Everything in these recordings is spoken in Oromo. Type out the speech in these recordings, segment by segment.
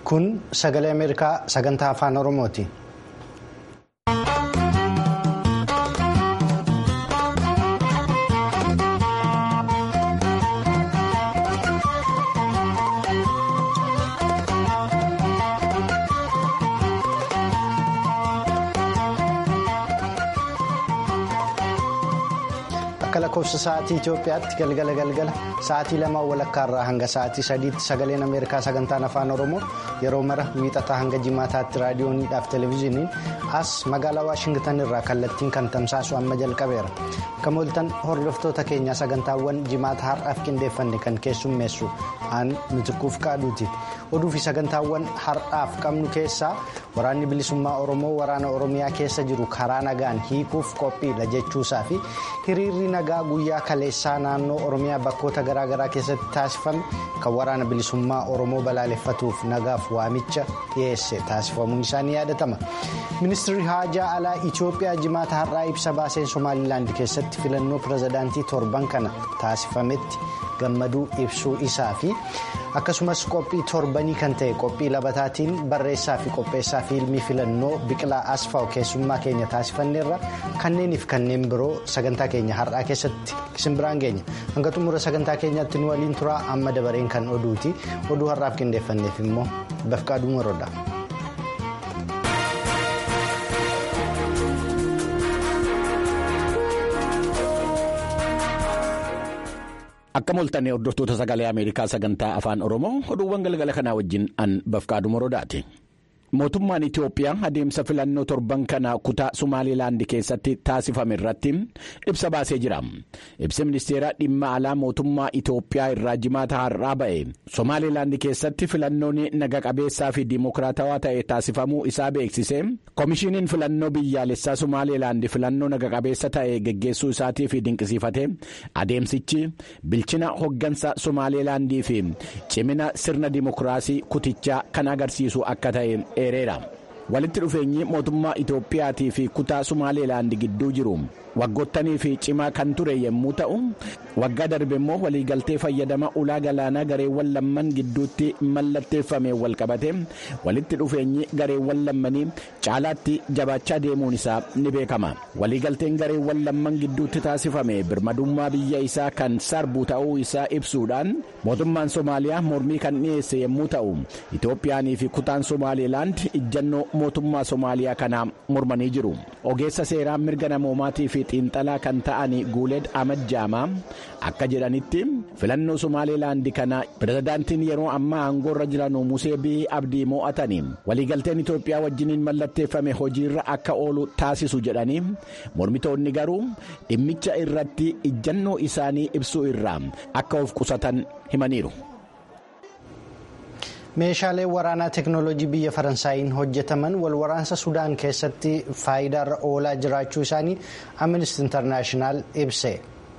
Kun sagalee Ameerikaa sagantaa afaan Oromooti. Akka lakkoofsa sa'aatii Itoophiyaatti galgala galgala sa'aatii lama walakkaarraa hanga sa'aatii sadiitti sagaleen Ameerikaa sagantaan afaan Oromoo yeroo mara wiixataa hanga jimaataatti raadiyooniidhaaf televezyiiniin as magaalaa Waashingtan irraa kallattiin kan tamsaasu amma jalqabeera. Akka mooltan hordoftoota keenyaa sagantaawwan jimaata har'aaf qindeeffanne kan keessummeessu aan mitikuuf qaaduuti. Oduu fi sagantaawwan har'aaf qabnu keessaa waraanni bilisummaa Oromoo waraana Oromiyaa keessa jiru karaa nagaan hiikuuf qophiidha jechuusaa fi hiriirri nagaa guyyaa kaleessaa naannoo Oromiyaa bakkoota garaagaraa keessatti taasifame kan waraana bilisummaa Oromoo balaaleffatuuf nagaaf waamicha dhiyeesse taasifamuun isaanii yaadatama. Ministeerri haajaa alaa Itoophiyaa jimaata har'aa ibsa baaseen Somaalilaand keessatti filannoo pirezidaantii torban kana taasifametti gammaduu ibsuu isaa fi akkasumas qophii torbanii kan ta'e qophii labataatiin barreessaa fi qopheessaa fiilmii filannoo biqilaa asfaaw keessummaa keenya taasifanneerra kanneeniif kanneen biroo sagantaa keenya har'aa keessatti isin biraan geenya hanga xumura sagantaa keenyaatti nu waliin turaa amma dabareen kan oduuti oduu har'aaf qindeeffanneef immoo bafqaaduu maroodha. Akka mooltanii hordoftoota sagalee Ameerikaa sagantaa afaan Oromoo oduuwwan galgala kanaa wajjin an bafqaaduu moroodaati. Mootummaan Itoophiyaa adeemsa filannoo torban kana kutaa Sumaalilaand keessatti taasifame irratti ibsa baasee jira. Ibsi ministeera dhimma alaa mootummaa Itoophiyaa irraa jimaata har'aa ba'e Somaalilaand keessatti filannoon naga qabeessaa fi dimokiraatawaa ta'e taasifamuu isaa beeksise Komishiiniin filannoo biyyaalessaa Somaalilaand filannoo naga qabeessa ta'e geggeessuu isaatiif dinqisiifate adeemsichi bilchina hoggansa Somaalilaandii fi cimina sirna dimokiraasii kutichaa kan agarsiisu akka ta'e. walitti dhufeenyi mootummaa Itoophiyaatii fi kutaa Sumaaleelaand gidduu jiru waggottanii fi cimaa kan ture yommuu ta'u waggaa darbe immoo waliigaltee fayyadama ulaa galaanaa gareewwan lamman gidduutti mallatteeffame walqabate walitti dhufeenyi gareewwan lammanii caalaatti jabaachaa deemuun isaa ni beekama waliigalteen gareewwan lamman gidduutti taasifame birmadummaa biyya isaa kan sarbu ta'uu isaa ibsuudhaan mootummaan Somaaliyaa mormii kan dhiyeesse yommuu ta'u Itoophiyaanii fi kutaan Somaalilaand ijjannoo mootummaa Somaaliyaa kanaa mormanii jiru ogeessa seeraa mirga namoomaatii fi xiinxalaa kan ta'an guuleed Ahmad Jaamaa akka jedhanitti filannoo Somaalilaand kana pirezidaantiin yeroo ammaa aangoorra jiran Musee Bihi Abdii mo'atanii waliigalteen Itoophiyaa wajjiniin mallatteeffame hojiirra akka oolu taasisu jedhanii mormitoonni garuu dhimmicha irratti ijjannoo isaanii ibsuu irraa akka of qusatan himaniiru. meeshaaleen waraanaa teeknooloojii biyya faransaayiin hojjetaman wal waraansa sudaan keessatti faayidaarra oolaa jiraachuu isaanii amnesty internaashinaal ibse.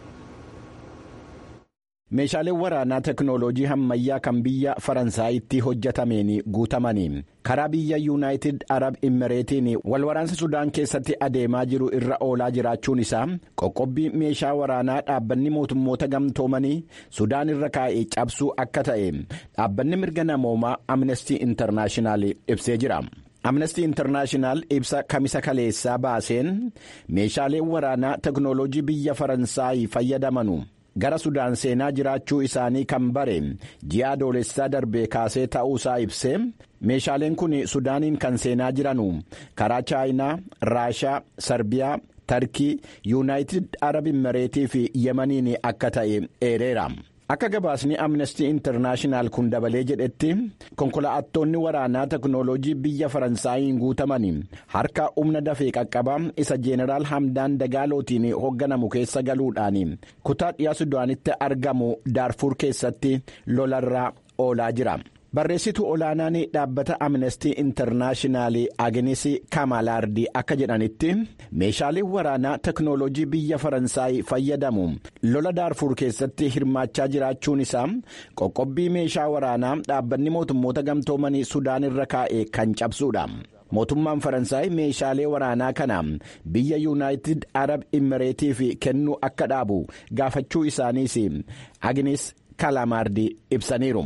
meeshaaleen waraanaa teeknooloojii ammayyaa kan biyya faransaayitti hojjetameen guutamanii karaa biyya yuunaayitid arab imireetiin wal waraansa sudaan keessatti adeemaa jiru irra oolaa jiraachuun isaa qoqqobbii meeshaa waraanaa dhaabbanni mootummoota gamtoomanii sudaan irra kaa'ee cabsuu akka ta'e dhaabbanni mirga namoomaa amnestii intarnaashinaal ibsee jira. amnestii intarnaashinaal ibsa kamisa kaleessaa baaseen meeshaaleen waraanaa teeknooloojii biyya faransaayii fayyadamanu. gara sudaan seenaa jiraachuu isaanii kan bare ji'a adoolessaa darbee kaasee ta'uusaa ibsee meeshaaleen kun sudaaniin kan seenaa jiranu karaa chaayinaa raashaa sarbiyaa tarkii yuunaayitid arab imireetii fi yemaniin akka ta'e eereera. akka gabaasni amnestii intarnaashinaal kun dabalee jedhetti konkolaattonni waraanaa teeknooloojii biyya faransaayiin guutaman harka humna dafee qaqqabaa isa jeeneraal hamdaan dagaalootiin hoogganamu keessa galuudhaan kutaa dhiyaa sudaanitti argamu daarfuur keessatti lolarraa oolaa jira. barreessituu olaanaan dhaabbata amnestii intarnaashinaal agnes kamalaardi akka jedhanitti meeshaaleen waraanaa teeknooloojii biyya faransaay fayyadamu lola daarfuur keessatti hirmaachaa jiraachuun isaa qoqqobbii meeshaa waraanaa dhaabbanni mootummoota gamtoomanii sudaan irra kaa'e kan cabsuudha. mootummaan faransaay meeshaalee waraanaa kana biyya yuunaayitid arab imireetiif kennuu akka dhaabu gaafachuu isaaniis agnes kalamaardi ibsaniiru.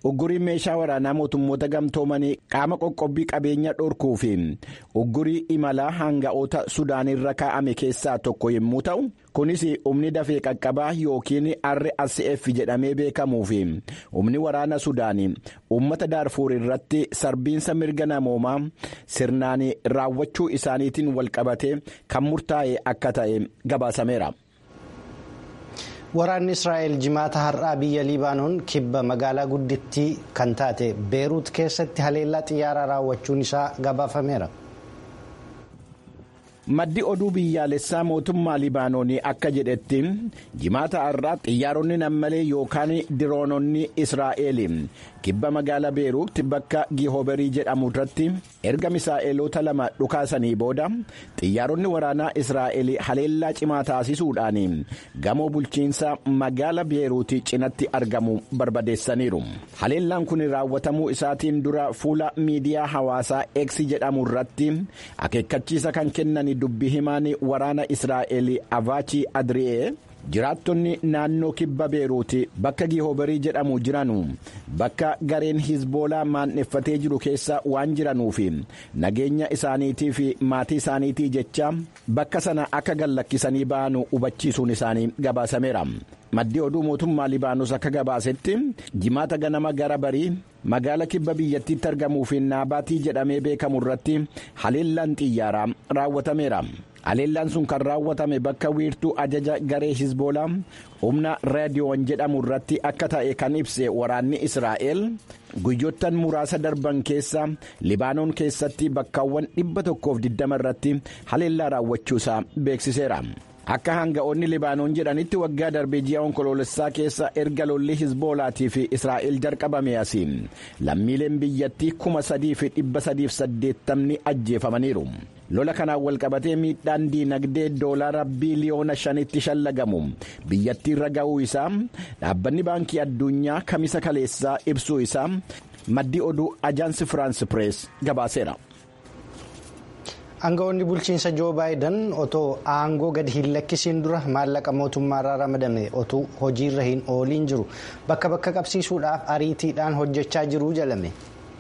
uggurii meeshaa waraanaa mootummoota gamtoomanii qaama qoqqobbii qabeenya dhorkuu fi uggurii imalaa hanga'oota sudaanirra kaa'ame keessaa tokko yommuu ta'u kunis humni dafee qaqqabaa yookiin rsf jedhamee beekamuu fi humni waraana sudaanii uummata daarfuur irratti sarbiinsa mirga namoomaa sirnaan raawwachuu isaaniitiin walqabatee kan murtaa'e akka ta'e gabaasameera. Waraanni Israa'el jimaata har'aa biyya Libaanoon kibba magaalaa guddittii kan taate Beeruut keessatti haleellaa xiyyaaraa raawwachuun isaa gabaafameera. Maddi oduu biyyaalessaa mootummaa Libaanoonii akka jedhetti jimaata har'aa xiyyaaronni nammalee yookaan diroononni Israa'el kibba magaalaa Beeruutti bakka Gihooberii jedhamu irratti erga misaa'eloota lama dhukaasanii booda xiyyaaronni waraanaa Israa'el haleellaa cimaa taasisuudhaan gamoo bulchiinsa magaala Beeruuti cinatti argamu barbadeessaniiru. Haleellaan kun raawwatamuu isaatiin dura fuula miidiyaa hawaasaa X jedhamu irratti akeekkachiisa kan kennan dubbi himaan waraana Israa'el Avaachi Adri'ee. jiraattonni naannoo kibba beeruuti bakka gihoobarii jedhamu jiranu bakka gareen hizboolaa maanneffatee jiru keessa waan jiranuuf nageenya isaaniitii fi maatii isaaniitii jecha bakka sana akka gallakkisanii ba'anu hubachiisuun isaanii gabaasameera. Maddi oduu mootummaa Libaanos akka gabaasetti jimaata ganama gara barii magaala kibba biyyattiitti argamuu fi naabaatii jedhamee beekamu irratti haleellaan xiyyaaraa raawwatameera. Haleellaan sun kan raawwatame bakka wiirtuu ajaja garee hizboolaa humna raadiyoon jedhamu irratti akka ta'e kan ibse waraanni Israa'el guyyoottan muraasa darban keessa Libaanoon keessatti bakkaawwan dhibba tokkoof digdama irratti haleellaa raawwachuusaa beeksiseera. Akka hanga'oonni Libaanoon jedhanitti waggaa darbee ji'a onkoloolessaa keessa erga lolli hizboolaatii fi Israa'el jalqabame asiin lammiileen biyyattii kuma sadii fi dhibba sadiif saddeettamni ajjeefamaniiru. lola kanaan walqabatee miidhaan diinagdee doolaara biiliyoona shanitti shallagamu biyyattiirra ga'uu isaa dhaabbanni baankii addunyaa kamisa kaleessaa ibsuu isaa maddi oduu ajaansi firaansi pirees gabaaseera. Aangawoonni bulchiinsa Joo Baayiden otoo aangoo gadi hin lakkisiin dura maallaqa mootummaarraa ramadame otoo hojiirra hin ooliin jiru bakka bakka qabsiisuudhaaf ariitiidhaan hojjechaa jiru jalame.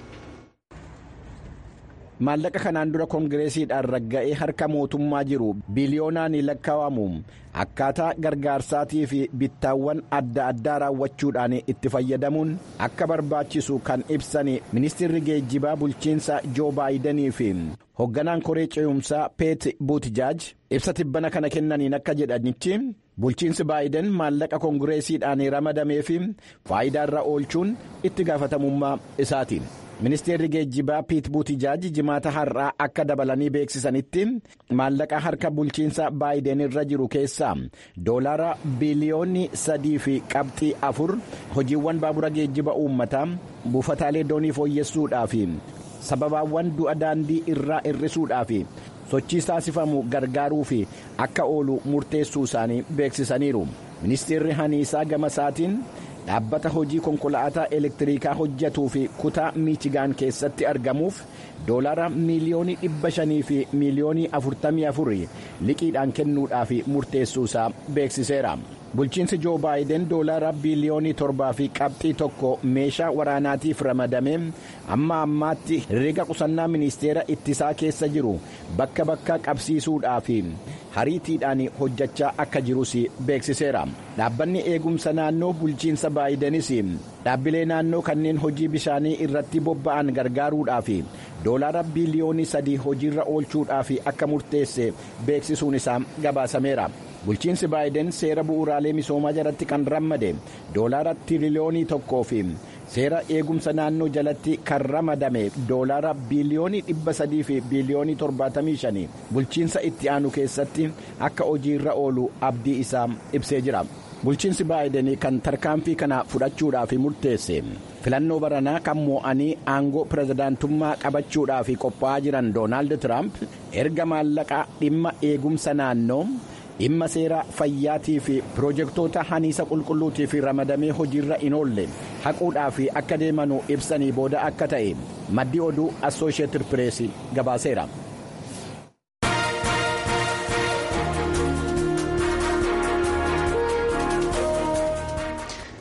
maallaqa kanaan dura koongireesiidhaan ragga'ee harka mootummaa jiru biliyoonaan lakkaa'amu akkaataa gargaarsaatii fi bittaawwan adda addaa raawwachuudhaan itti fayyadamuun akka barbaachisu kan ibsan ministeerri geejjibaa bulchiinsa joo baayidanii fi hoogganaan koree ce'umsaa peet buutijaaj ibsa tibbana kana kennaniin akka jedhanitti bulchiinsi baayiden maallaqa koongireesiidhaan ramadamee fi faayidaarra oolchuun itti gaafatamummaa isaati. ministeerri geejjibaa piit buutijaaj jimaata har'aa akka dabalanii beeksisanitti maallaqa harka bulchiinsa baayiden irra jiru keessaa doolaara biliyoonni sadii fi qabxii afur hojiiwwan baabura geejjiba uummataa buufataalee doonii fooyyessuudhaaf sababaawwan du'a daandii irraa hir'isuudhaaf sochii taasifamu gargaaruuf akka oolu murteessuu isaanii beeksisaniiru ministeerri haniisaa gama isaatiin. dhaabbata hojii konkolaataa elektiriikaa hojjetuu fi kutaa miichigaan keessatti argamuuf doolaara miiliyoonii dhibba shanii fi miiliyoonii afurtamii afurii liqiidhaan kennuudhaaf murteessuusaa beeksiseera. bulchiinsi joo baayiden doolaara biiliyoonii torbaa fi qabxii tokko meeshaa waraanaatiif ramadame amma ammaatti herreega qusannaa ministeera ittisaa keessa jiru bakka bakka qabsiisuudhaaf hariitiidhaan hojjechaa akka jirus beeksiseera dhaabbanni eegumsa naannoo bulchiinsa baayidenis dhaabbilee naannoo kanneen hojii bishaanii irratti bobba'an gargaaruudhaaf doolaara biiliyoonii sadii hojiirra oolchuudhaaf akka murteesse beeksisuun isaa gabaasameera. bulchiinsi baayiden seera bu'uuraalee misoomaa jalatti kan rammade doolaara tiriliyoonii tokkoo fi seera eegumsa naannoo jalatti kan ramadame doolaara biiliyoonii dhibba sadii fi biiliyoonii torbaatamii shanii bulchiinsa itti aanu keessatti akka hojiirra oolu abdii isaa ibsee jira. bulchiinsi baayiden kan tarkaanfii kana fudhachuudhaaf murteesse filannoo baranaa kan moo'anii aangoo pirezidaantummaa qabachuudhaaf qophaa'aa jiran doonaald tiraamp erga maallaqa dhimma eegumsa naannoo. dhimma seera fayyaatii fi pirojektoota haniisa qulqulluutiif ramadamee hojiirra hin oolle haquudhaaf akka deemanu ibsanii booda akka ta'e maddi oduu assooshieetid pirees gabaaseera.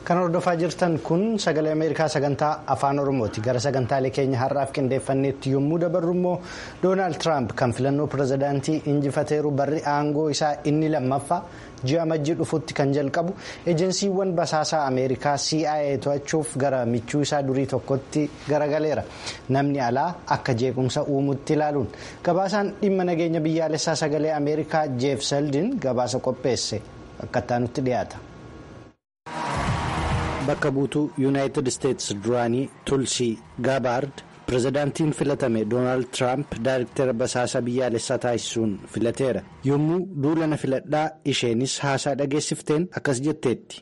Kan hordofaa jirtan kun sagalee Ameerikaa sagantaa afaan Oromooti. Gara sagantaalee keenya har'aaf qindeeffanneetti yommuu dabarru immoo Doonaald Tiraamp kan filannoo pirezidaantii injifateeru barri aangoo isaa inni lammaffaa ji'a majjii dhufutti kan jalqabu ejensiiwwan basaasaa Ameerikaa CIA to'achuuf gara michuu isaa durii tokkotti garagaleera. Namni alaa akka jeequmsa uumutti ilaaluun gabaasaan dhimma nageenya biyyaalessaa sagalee Ameerikaa Jeef Seldin gabaasa qopheesse akka itti dhiyaata. bakka buutuu yuunaayitid isteetsi duraanii tulsii gaabaard pirezidaantiin filatame doonaald tiraamp daayirktera basaasa biyyaalessaa taasisuun filateera yommuu duulana filadhaa isheenis haasaa dhageessifteen akkas jetteetti.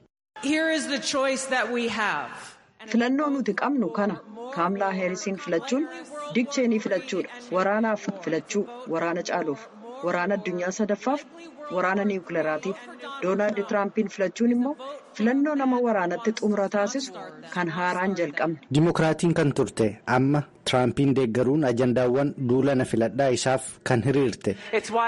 filannoo nuti qabnu kana kaamlaa heerisiin filachuun dikcheenii filachuudha waraanaaf filachuu waraana caaluuf waraana addunyaa sadaffaaf waraana niwukileraatiif doonaald tiraampiin filachuun immoo filannoo nama waraanatti xumura taasisu kan haaraan jalqabne. Dimokiraatiin kan turte amma tiraampiin deeggaruun ajandaawwan duulana filadhaa isaaf kan hiriirte.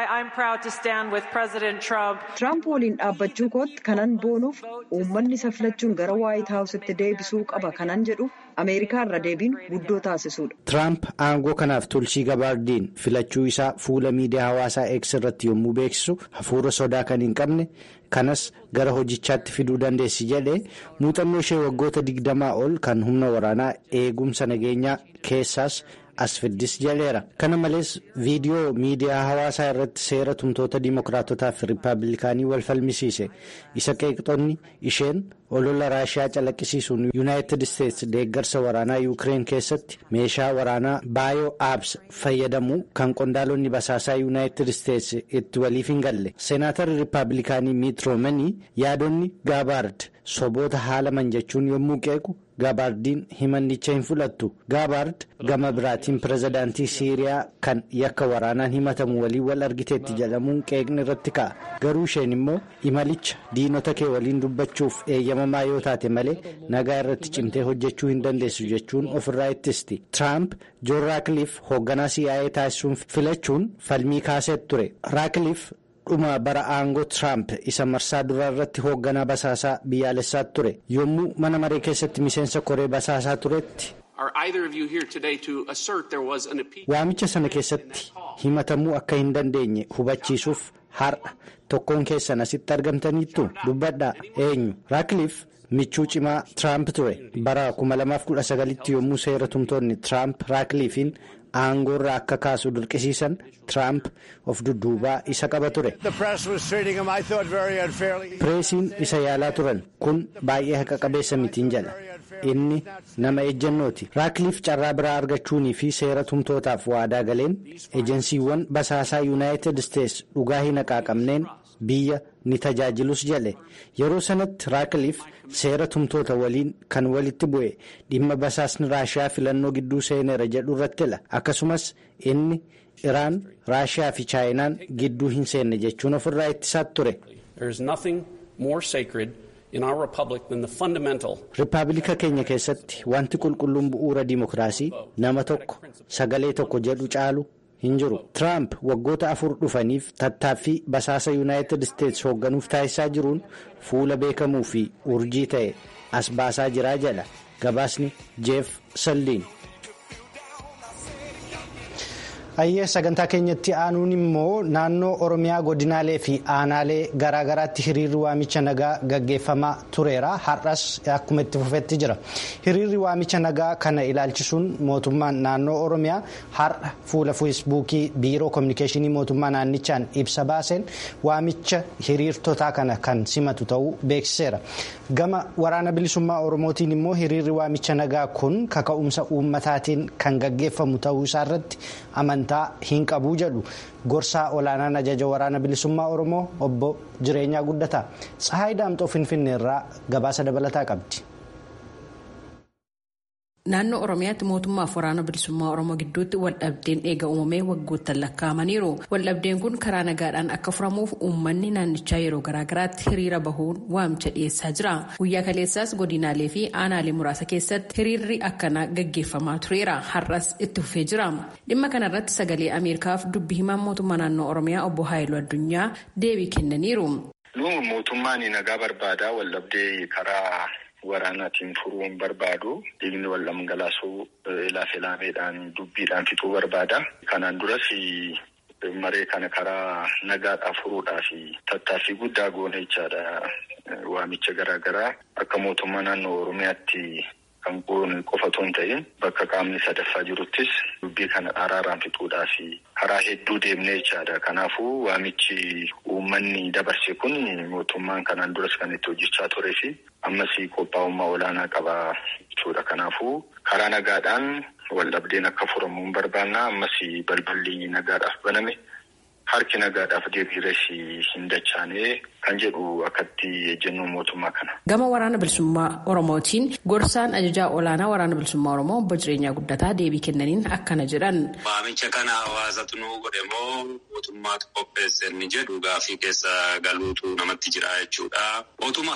Tiraamp waliin dhaabbachuu kootti kanan boonuuf uummanni isa filachuun gara waayit haawusitti deebisuu qaba kanan jedhu ameerikaa irra deebiin guddoo taasisuudha. Tiraamp aangoo kanaaf tulsii gabaardiin filachuu isaa fuula miidiyaa hawaasaa X irratti yommuu beeksisu hafuura sodaa kan hin qabne. kanas gara hojichaatti fiduu dandeessi jedhee muuxannoo ishee waggoota digdamaa ol kan humna waraanaa eegumsa nageenyaa keessaas as fiddis jedheera kana malees viidiyoo miidiyaa hawaasaa irratti seera tumtoota diimokiraatotaa fi riippaabilikaanii wal falmisiise isa qeeqxonni isheen olola raashiyaa calaqqisiisuun yuunaayitid isteetsi deeggarsa waraanaa yuukireen keessatti meeshaa waraanaa baayoo aabs fayyadamu kan qondaalonni basaasaa yuunaayitid isteetsi itti waliif hin galle seenaatarri riippaabilikaanii miit roomanii yaadonni gaabaard soboota haalaman jechuun yommuu qeequ gaabaardiin himannicha hin fudhattu gaabaard gama biraatiin pirezidaantii siiriyaa kan yakka waraanaan himatamu waliin wal argiteetti jedhamuun qeeqni irratti ka'a garuu isheen immoo imalicha diinota kee waliin dubbachuuf eeyyamamaa yoo taate malee nagaa irratti cimtee hojjechuu hin dandeessu jechuun ofirraa ittisti tiraamp joon raakiliif hoogganaa CIA taasisuun filachuun falmii kaasee ture raakiliif. dhuma bara aangoo tiraamp isa marsaa duraa irratti hoogganaa basaasaa biyyaalessaa ture yommuu mana maree keessatti miseensa koree basaasaa turetti. waamicha sana keessatti himatamuu akka hin dandeenye hubachiisuuf har'a tokkoon keessan asitti argamtaniittu dubbadhaa eenyu raakiliif michuu cimaa tiraamp ture bara 2019tti yommuu seera tumtoonni tiraamp raakiliifiin. aangoorraa akka kaasu dirqisiisan tiraamp of dudduubaa isa qaba ture. pireesiin isa yaalaa turan kun baay'ee haqa qabeessa mitiin jedha inni nama ejjennooti raakiliif carraa biraa argachuunii fi seera tumtootaaf waadaa galeen ejensiiwwan basaasaa yuunaayitid isteetsi dhugaa hin haqaaqamneen biyya ni tajaajilus jedhe yeroo sanatti raakiliif seera tumtoota waliin kan walitti bu'e dhimma basaasni raashiyaa filannoo gidduu seeneera jedhu irrattila akkasumas inni iraan raashiyaa fi chaayinaan gidduu hin seenne jechuun ofirraa ittisaa ture. Rippaabilika keenya keessatti wanti qulqulluun bu'uura dimokiraasii nama tokko sagalee tokko jedhu caalu. hin jiru tiraamp waggoota afur dhufaniif tattaaffii basaasa yuunaayitid isteetsi hoogganuuf taasisaa jiruun fuula beekamuu fi urjii ta'e as baasaa jiraa jedha gabaasni jeef saldiin. Ayyee sagantaa keenyatti aanuun immoo naannoo Oromiyaa godinaalee fi aanaalee garaagaraatti hiriirri waamicha nagaa gaggeeffamaa tureera. Har'as akkuma itti fufetti jira. Hiriirri waamicha nagaa kana ilaalchisuun mootummaan naannoo Oromiyaa har'a fuula feesbuukii biiroo kominikeeshinii mootummaa naannichaan ibsa baaseen waamicha hiriirtotaa kana kan simatu ta'uu beeksiseera. Gama waraana bilisummaa Oromootiin immoo hiriirri waamicha nagaa kun kaka'umsa uummataatiin kan gaggeeffamu ta'uu isaarratti amantaa. hin qabuu jedhu gorsaa olaanaan ajaja waraana bilisummaa oromoo obbo jireenyaa guddataa tsahaay daamxoo finfinneerraa gabaasa dabalataa qabdi. Naannoo Oromiyaatti mootummaaf waraana bilisummaa Oromoo gidduutti waldhabdeen eega uumamee waggoottan lakkaa'amaniiru. Waldhabdeen kun karaa nagaadhaan akka furamuuf uummanni naannichaa yeroo garaagaraatti hiriira bahuun waamicha dhiyeessaa jira. Guyyaa kaleessaas godinaalee fi aanaalee muraasa keessatti hiriirri akkanaa gaggeeffamaa tureera. Har'as itti fufee jira. Dhimma kanarratti sagalee Ameerikaaf dubbi himaan mootummaa naannoo Oromiyaa obbo Haayiluu Addunyaa deebii kennaniiru. Mootummaan nagaa barbaadaa waldhabdee karaa waraanaatiin furuu hin barbaadu. Dhiigni wal dhangalaasuu laafe laameedhaan dubbiidhaan fixuu barbaada. Kanaan duras maree kana karaa nagaadhaa furuudhaaf tattaaffii guddaa goone jechaadha. Waamicha garaa garaa akka mootummaa naannoo Oromiyaatti kan goone qofa otoo hin ta'in bakka qaamni sadaffaa jiruttis dubbii kana araaraan fixuudhaaf karaa hedduu deemnee jechaadha. Kanaafuu waamichi uummanni dabarse kun mootummaan kanaan duras kan itti hojjechaa turee fi ammas qophaa'ummaa olaanaa qaba jechuudha. Kanaafuu karaa nagaadhaan wal dhabdeen akka furamu hin barbaanna. Ammas balballi nagaadhaaf baname. Harki nagaadhaaf deebiirras hin dachaane kan jedhu akkatti ejjennoo mootummaa kana. Gama waraana bilisummaa Oromootiin gorsaan ajajaa olaanaa waraana bilisummaa Oromoo obbo Jireenyaa Guddataa deebii kennaniin akkana jedhan. Waamicha kana hawaasatu nu godhe moo mootummaatu qopheesse inni jedhu gaafii keessa galuutu namatti jira jechuudha. Otuma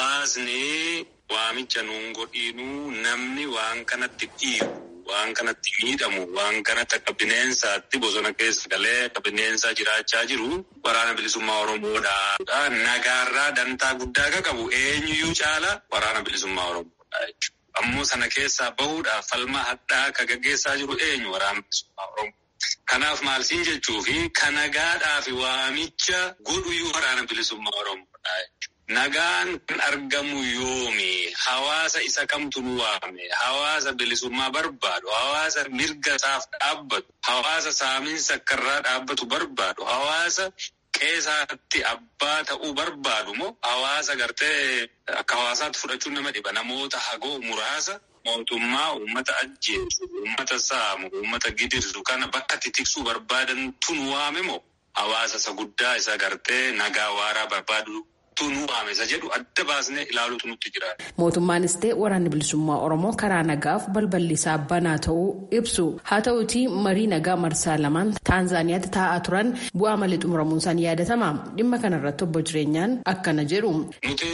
hawaasni waamicha nuun godhiinuu namni waan kanatti dhiibu. Waan kanatti miidhamu waan kanatti akka bineensaatti bosona keessa galee akka bineensaa jiraachaa jiru waraana bilisummaa Oromoodha. Nagaarraa dantaa guddaa akka qabu eenyuyyuu caala waraana bilisummaa Oromoodha jechuudha. Ammoo sana keessaa bahuudhaaf falma hadhaa akka gaggeessaa jiru eenyu waraana bilisummaa Oromoo. Kanaaf maal siin jechuufi kan nagaadhaaf waamicha godhuyyuu waraana bilisummaa Oromoodha jechuudha. Nagaan kan argamu yoomi hawaasa isa kamtu nu waame hawaasa bilisummaa barbaadu hawaasa mirga isaaf dhaabbatu hawaasa saamiinsa akkarraa dhaabbatu barbaadu hawaasa qeesaatti abbaa ta'uu barbaadu moo hawaasa gartee akka hawaasaatti fudhachuun nama dhiba namoota hagoo muraasa. Mootummaa uummata ajjeesu uummata saamu uummata gidirsu kana bakka tiksuu barbaadantu nu waame moo hawaasa isa guddaa isa gartee nagaa waaraa barbaadu. nu waame isa jedhu adda baasnee ilaaluutu nutti jira. Mootummaanis ta'e waraanni bilisummaa Oromoo karaa nagaaf balballi isaa banaa ta'uu ibsu. Haa ta'uutii marii nagaa marsaa lamaan Taanzaaniyaatti taa'aa turan bu'aa malee xumuramuun isaanii yaadatama. Dhimma kanarratti obbo Jireenyaan akkana jedhu. Nuti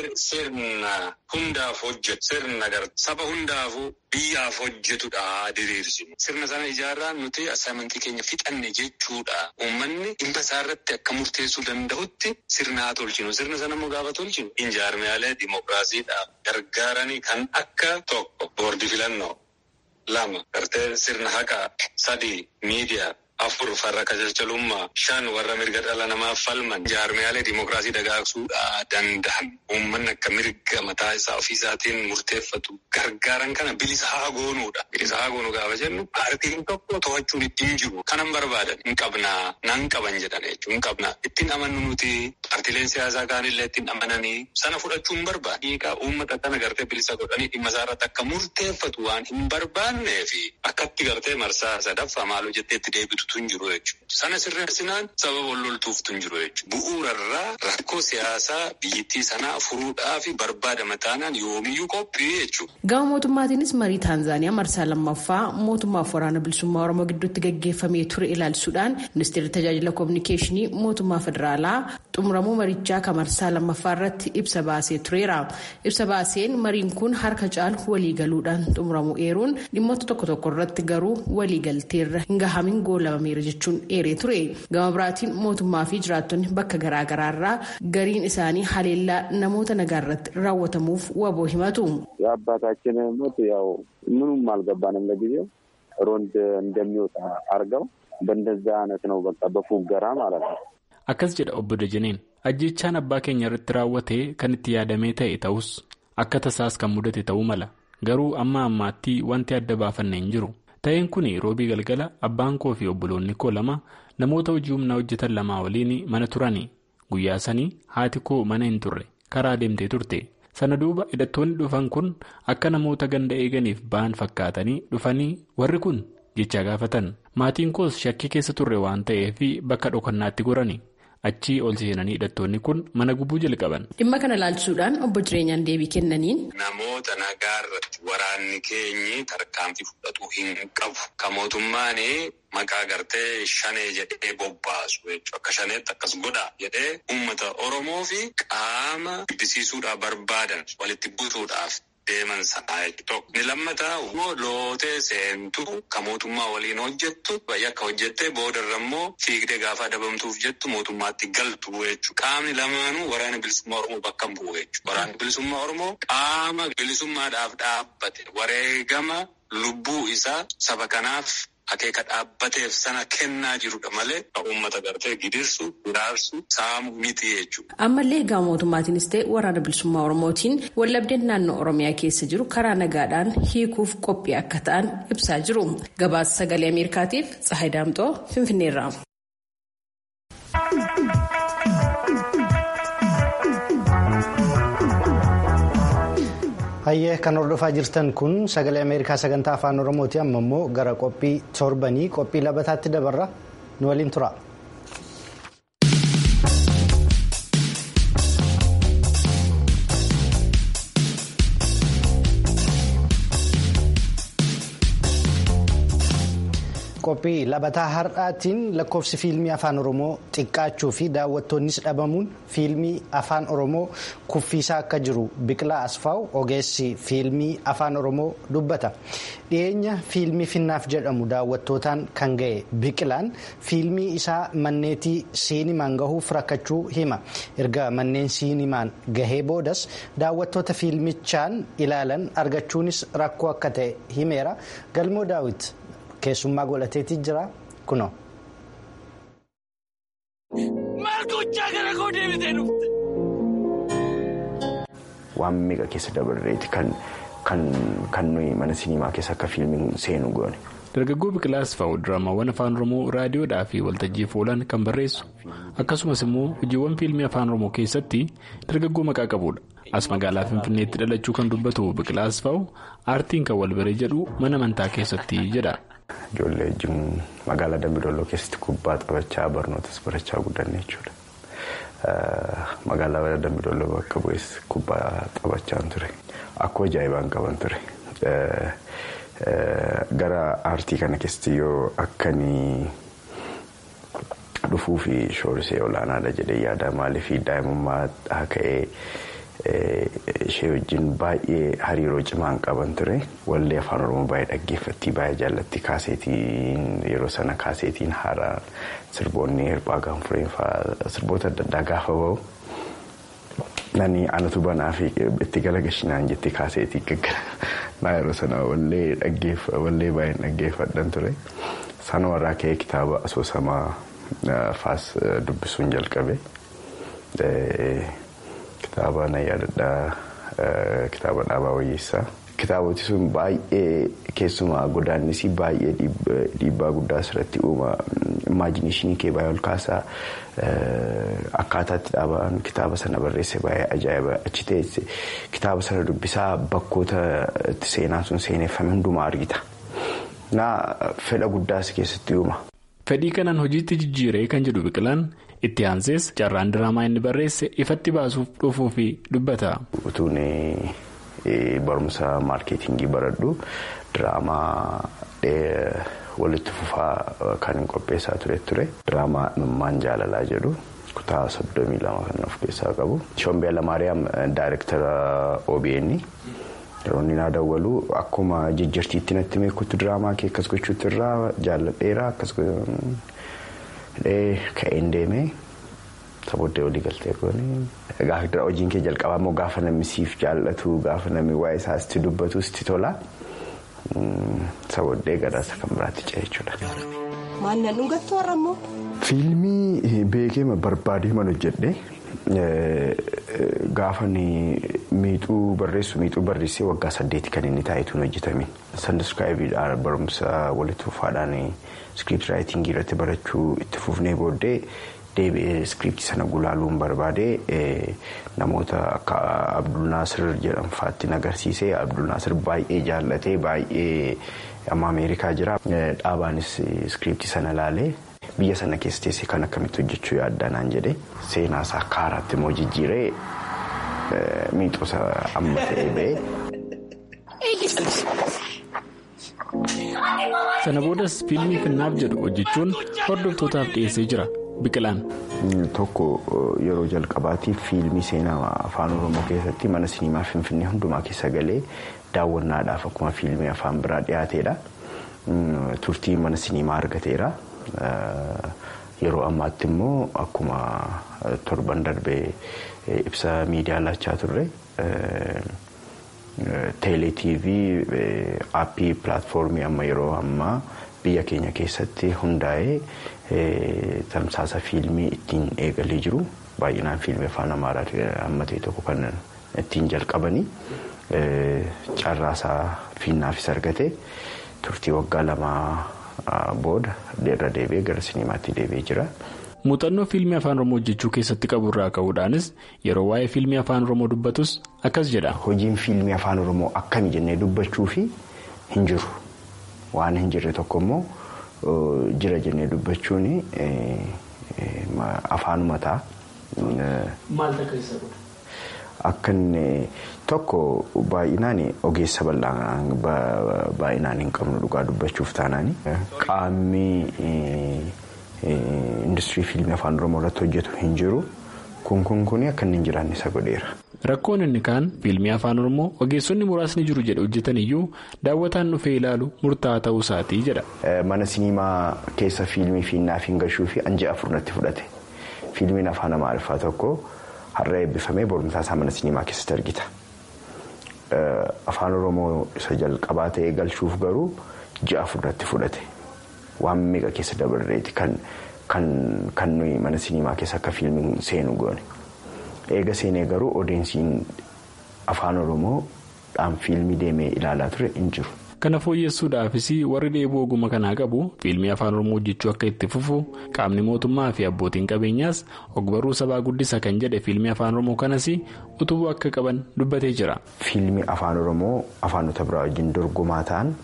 sirna hundaaf hojjetu sirna saba hundaafuu biyyaaf hojjetudha diriirsinu. Sirna sana ijaarraa nuti asaamantii keenya fixanne jechuudha. Uummanni dhimma isaarratti akka murteessuu danda'utti sirna haa tolchinu. Sirna sana immoo gaafa tolchinu injaarmiyaalee dimookiraasiidhaaf gargaaranii kan akka tokko boordii filannoo lama gartee sirna haqaa sadii miidiyaa afur farra qajeelchalummaa shan warra mirga dhala namaaf falman injaarmiyaalee dimookiraasii dagaagsuudhaa danda'an uummanni akka mirga mataa isaa ofiisaatiin murteeffatu gargaaran kana bilisa haa goonuudha. Bilisa haa goonuu gaafa jennu paartiin tokko to'achuun ittiin jiru kanan barbaadan hin qabnaa nan qaban jedhan jechuun hin qabnaa ittiin amannu nuti paartileen siyaasaa kaanillee ittiin amananii sana fudhachuu hin barbaadu. Hiikaa uummata kana gartee bilisa godhanii dhimma isaarratti akka murteeffatu waan hin barbaannee fi akkatti gartee marsaa sadaffaa maaloo jettee itti deebitu. tun jiru jechuudha. Sana sirreessinaan sababa walloltuuf tun jiru jechuudha. Bu'uurarraa rakkoo siyaasaa biyyattii sanaa furuudhaa fi barbaadama taanaan yoomiyyuu qophii jechuudha. Gama mootummaatiinis marii Taanzaaniyaa marsaa lammaffaa mootummaaf waraana bilisummaa Oromoo gidduutti gaggeeffamee ture ilaalchisuudhaan ministeerri tajaajila koominikeeshinii mootummaa federaalaa xumuramuu marichaa kan marsaa lammaffaa irratti ibsa baasee tureera. Ibsa baaseen mariin kun harka caalu waliigaluudhaan xumuramuu eeruun dhimmoota tokko tokko irratti garuu waliigalteerra hin gahamin goolabameera jechuun eeree ture. Gama biraatiin mootummaa fi jiraattonni bakka garaagaraarraa gariin isaanii haleellaa namoota nagaa irratti raawwatamuuf waboo himatu. የአባታችን ሞት ያው ምኑም አልገባንም ለጊዜው ሮንድ እንደሚወጣ አርገው በእንደዛ አይነት ነው በቃ በፉገራ ማለት ነው። akkas jedha obbo Dajaneen ajjechaan abbaa keenya irratti raawwatee kan itti yaadamee ta'e ta'us akka tasaas kan mudate ta'uu mala garuu amma ammaatti wanti adda baafanne hin jiru ta'een kun roobii galgala abbaan koo fi obboloonni koo lama namoota hojii humnaa hojjetan lamaa waliin mana turani guyyaa sanii haati koo mana hin turre karaa deemtee turte sana duuba hidhattoonni dhufan kun akka namoota ganda eeganiif ba'an fakkaatanii dhufanii warri kun jecha gaafatan maatiin koos shakkii keessa turre waan ta'eef bakka dhokannaatti gorani. achii ol seenanii hidhattoonni kun mana gubuu jalqaban. dhimma kana ilaalchisuudhaan obbo jireenyaan deebii kennaniin. namoota nagaa irratti waraanni keenyi tarkaanfii fudhatu hin qabu kan mootummaan maqaa gartee shanee jedhee bobbaasu jechuudha akka shaneetti akkas godha jedhee uummata oromoo fi qaama jibbisiisuudhaaf barbaadan walitti butuudhaaf deeman sa'a tokko. Ni lammataa immoo lootee seentu kan mootummaa waliin hojjettu yakka hojjettee boodarra immoo fiigdee gaafa adabamtuuf jettu mootummaatti galtu jechuudha. Qaamni lamaanuu waraana bilisummaa Oromoo bakka hin bu'u jechuudha. Waraanni bilisummaa Oromoo qaama bilisummaadhaaf dhaabbate wareegama lubbuu isaa saba kanaaf. Akeeka dhaabbateef sana kennaa jirudha malee uummata gartee gidirsu hiraarsu saamu miti jechuudha. Ammallee egaa mootummaatiinis ta'e waraana bilisummaa Oromootiin wallabdeen naannoo Oromiyaa keessa jiru karaa nagaadhaan hiikuuf qophii akka ta'an ibsaa jiru. Gabaasa sagalee Ameerikaatiif Tsahayi Daamxoo Finfinneerraa. Hayyee kan hordofaa jirtan kun sagalee Ameerikaa sagantaa afaan Oromooti amma immoo gara qophii torbanii qophii labataatti dabarra nu waliin tura. qophii labataa har'aatiin lakkoofsi fiilmii afaan oromoo xiqqaachuu fi daawwattoonnis dhabamuun fiilmii afaan oromoo kuffiisaa akka jiru biqilaa asfaaw ogeessi fiilmii afaan oromoo dubbata dhiyeenya fiilmii finnaaf jedhamu daawwattootaan kan ga'e biqilaan fiilmii isaa manneetii siinimaan gahuuf rakkachuu hima erga manneen siinimaan gahee boodas daawwattoota fiilmichaan ilaalan argachuunis rakkoo akka ta'e himeera galmoo daawit. keessummaa godhateetii jira kunoo. Waan meeqa keessa dabarreeti kan nuyi mana siniimaa keessa akka fiilmiin seenu goone. Dargaggoo Biqilaa Asfaaw diraamaawwan afaan Oromoo raadiyoodhaa fi waltajjiif oolan kan barreessu akkasumas immoo hojiiwwan fiilmii afaan Oromoo keessatti dargaggoo maqaa qabudha. As magaalaa Finfinneetti dhalachuu kan dubbatu Biqilaa Asfaaw aartiin kan wal baree jedhu mana amantaa keessatti jedha. Ijoollee wajjin magaalaa Dambidolloo keessatti kubbaa taphachaa barnootas barachaa guddanne jechuudha. Magaalaa Dambidolloo bakka bu'es kubbaa taphachaan ture. Akkoo ajaa'ibaan qaban ture. Gara aartii kana keessatti yoo akkanii dhufuu fi shoorisee olaanaadha jedhee yaada maaliif daa'imummaa ka'ee ishee wajjin baay'ee hariiroo cimaan qaban ture wallee afaan oromoo baay'ee dhaggeeffatti baay'ee jaallatti kaaseetiin yeroo sana kaaseetiin haaraa sirboonni hirphaa gaanfureen fa'aa sirboota adda addaa gaafa bahu. Nani anatu banaa fi itti galagashinaan jettee kaaseetii gaggara yeroo sana wallee baay'een dhaggeeffadhan ture. Sana warraa ka'ee kitaaba asoosamaa faas dubbisuun jalqabe. Kitaaba na yaadadhaa kitaaba dhaabaa wayyeessaa. Kitaaboti sun baay'ee keessumaa godaannisii baay'ee dhiibbaa guddaa asirratti uuma. Imaajiniishinii kee baay'ee ol kaasaa akkaataatti dhaabaan kitaaba sana barreesse baay'ee ajaa'iba achi teesse kitaaba sana dubbisaa bakkoota itti seenaan sun seeneffame hundumaa argita. Naa fedha guddaas keessatti uuma. Fedhii kanaan hojiitti jijjiiree kan jedhu biqilaan itti aansees carraan diraamaa inni barreesse ifatti baasuuf dhufuu fi dubbata. Utuun barumsa maarkeetingii baradhu diraamaa walitti fufaa kan hin qopheessaa ture ture. Diraamaa Imimmaan Jaalalaa jedhu kutaa soddomii lama kan of keessaa qabu. Shombee Lamaariyaam daayirektara OBN. Yeroo inni naa dawwalu akkuma jijjiirtiitti natti meekutti diraamaa kee akkas gochuutti irraa jaalladheera akkas ka'een deemee sabooddee olii galtee goone. Gaafa hojiin kee jalqabaa immoo gaafa namni siif jaallatu gaafa namni waa'ee isaa sitti dubbatu sitti tola. Sabooddee gadaasa kan biraatti ce'e jechuudha. Maannan dhugattu warra immoo. Fiilmii beekee barbaadee man hojjedhe gaafa miixuu barreessu miixuu barreessee waggaa saddeeti kan inni taa'etuun hojjetame. Sandaskaayibiidhaan barumsa walitti fufaadhaan iskiriipti raayitingii irratti barachuu itti fufnee booddee deebi'ee iskiriiptii sana gulaaluun barbaadee namoota akka Abdul Naasir jedhamfaatti agarsiisee Abdul Naasir baay'ee jaallatee baay'ee amma Ameerikaa jira. Dhaabaanis iskiriiptii sana laalee. Biyya sana keessa teessee kan akkamitti hojjechuu yaaddaa naan jedhe seenaa isaa akka haaraatti immoo jijjiiree miixoosa amma ta'ee ba'ee. Sana boodas fiilmii finnaaf jedhu hojjechuun hordoftootaaf dhiyeessee jira. biqilaan. Tokko yeroo jalqabaatiif fiilmii seenaa afaan oromoo keessatti mana siniimaa finfinnee hundumaa keessa galee daawwannaadhaaf akkuma fiilmii afaan biraa dhiyaateedha. Turtii mana siniimaa argateera. Yeroo ammaatti immoo akkuma torban darbee ibsa miidiyaa laachaa turre. teeleetiivii aappii pilaatfoormii amma yeroo ammaa biyya keenya keessatti hundaa'ee tamsaasa fiilmii ittiin eegalee jiru baay'inaan fiilmii afaan amaaraa amma ta'e tokko kan ittiin jalqabanii carraasaa fiinnaafis argate turtii waggaa lamaa booda irra deebi'ee gara sinimaatti deebi'ee jira. muuxannoo fiilmii afaan oromoo hojjechuu keessatti qabu irraa ka'uudhaanis yeroo waa'ee fiilmii afaan oromoo dubbatus akkas jedha. hojiin fiilmii afaan oromoo akkami jennee dubbachuu fi hin jiru waan hin jirre tokko immoo jira jennee dubbachuun afaanuma ta'a. maal takka isa godha? Akka inni tokko baay'inaan ogeessa baay'inaan hin qabnu dhugaa dubbachuuf taanaani. Qaamni industirii fiilmii afaan oromoo irratti hojjetu hin jiru kun kun kun akka inni hin jiraanne isa godheera. Rakkoon inni kaan fiilmii afaan oromoo ogeessonni muraasni jiru jedhe hojjetan iyyuu daawwataan dhufee ilaalu murtaa'aa ta'uu isaatii jedha. Mana siniimaa keessa fiilmii fiinnaaf hin gashuu fi anjii afur natti fudhate fiilmiin afaan amaariffaa tokko har'a eebbifamee boorumtaa isaa mana siniimaa keessatti argita. Afaan oromoo isa jalqabaa ta'ee galchuuf garuu ji'a afur natti fudhate. waan meeqa keessa dabarreeti kan nuyi mana siniimaa keessa akka fiilmiin seenu goone eega seenee garuu odeensiin afaan oromoo dhaan fiilmii deemee ilaalaa ture hin jiru. kana fooyyessuudhaafis warri dheebuu ogummaa kanaa qabu fiilmii afaan oromoo hojjechuu akka itti fufu qaamni mootummaa fi abbootiin qabeenyaas ogbarruu sabaa guddisa kan jedhe fiilmii afaan oromoo kanas utubuu akka qaban dubbatee jira. fiilmii afaan oromoo afaanota biraa wajjin dorgomaa ta'an.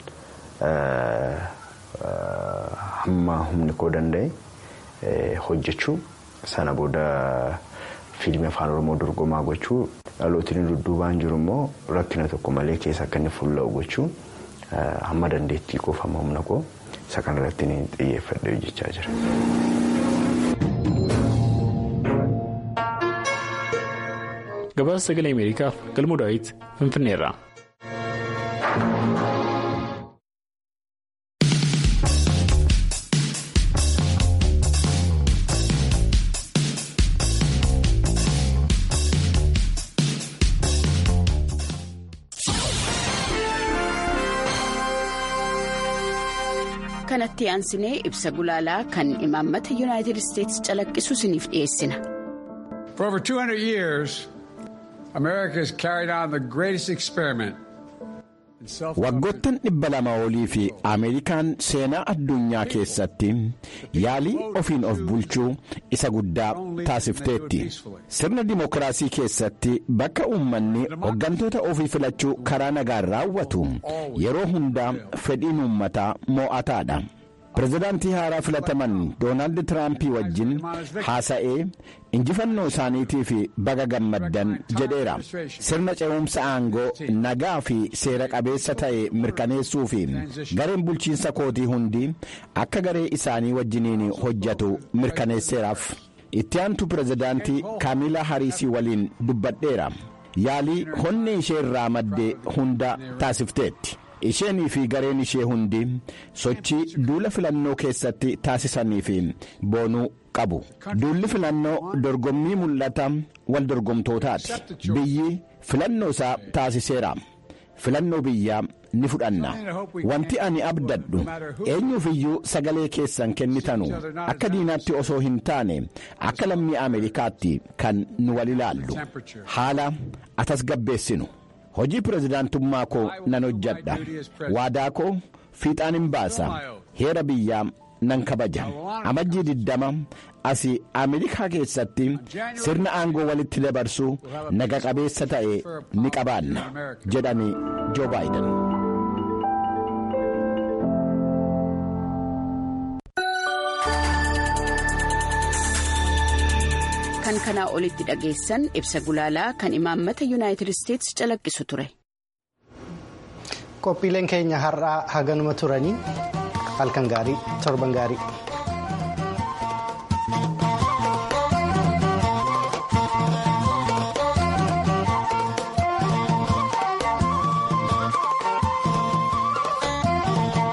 hamma humni koo danda'e hojjechuu sana booda fiilmii afaan oromoo dorgomaa gochuu dhalootiin dudduubaan jiru immoo rakkina tokko malee keessa akka inni fuulla'u gochuu hamma dandeettii koof hamma humna koo isa kanarratti ni xiyyeeffadhe hojjechaa jira. gabaasa sagalee ameerikaaf galmoo daawit finfinneerra. kanatti aansinee ibsa gulaalaa kan imaammata yuunaayitid isteetsi calaqqisu isiniif dhiyeessina. For over 200 years, America has carried on the greatest experiment. waggoottan dhibba lama olii fi ameerikaan seenaa addunyaa keessatti yaalii ofiin of bulchuu isa guddaa taasifteetti sirna dimookiraasii keessatti bakka uummanni hoggantoota ofii filachuu karaa nagaan raawwatu yeroo hundaa fedhiin uummataa moo'ataadha. pirezidaantii haaraa filataman doonaald tiraampii wajjin haasa'ee injifannoo isaaniitiif baga gammaddan jedheera sirna ce'umsa aangoo nagaa fi seera qabeessa ta'e mirkaneessuu fi gareen bulchiinsa kootii hundi akka garee isaanii wajjiniin hojjetu mirkaneesseeraaf itti aantu pirezidaantii kaamilaa hariisii waliin dubbadheera yaalii honni ishee irraa madde hunda taasifteetti. isheenii fi gareen ishee hundi sochii duula filannoo keessatti taasisanii fi boonuu qabu duulli filannoo dorgommii mul'ata wal dorgomtootaati biyyi filannoo isaa taasiseera filannoo biyyaa ni fudhanna wanti ani abdadhu eenyuufiyyuu sagalee keessan kennitanu akka diinaatti osoo hin taane akka lammii ameerikaatti kan nu wal ilaallu haala atasgabbeessinu. hojii pirezidaantummaa koo nan hojjadha waadaa koo fiixaan hin baasa heera biyyaa nan kabaja amajjii diddama asii ameerikaa keessatti sirna aangoo walitti dabarsuu naga qabeessa ta'e ni qabaanna jedhani joo baayiden. kan kanaa olitti dhageessan ibsa gulaalaa kan imaammata yuunaayitid isteetsi calaqqisu ture. qophiileen keenya har'aa haganuma turanii halkan gaarii torban gaarii.